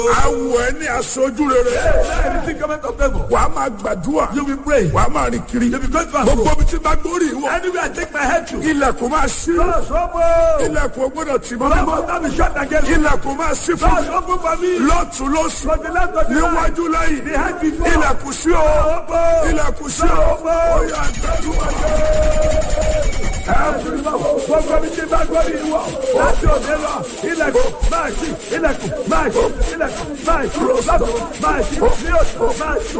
awọ ẹ ní aṣojú rere. Anything coming of favor. wàá máa gbàdúrà. You will pray. wàá máa rìn kiri. You will go to and gbogbo fro. bí tí bá gbórí ìwọ. Anywhere I take my head to. ilẹ̀kùn máa ṣí. Doors open. ilẹ̀kùn gbọ́dọ̀ tì mọ́ Doors mímọ́. will not be shut again. ilẹ̀kùn máa ṣí fún Doors mi. open for me. lọ́tún lọ́sùn. From the left to the right. níwájú lẹ́yìn. Behind before. ilẹ̀kùn sí o. Open. ilẹ̀kùn sí o. Open. ó yá gbàdúrà. Gbogbo mi ti bá gbọ́ mi wọ̀. Láti òde lọ. Ilẹ̀kùn máa ṣí. Ilẹ̀kùn máa ṣí. Ilẹ̀kùn máa ṣí. Lọ́dún máa ṣí. Ní oṣù máa ṣí.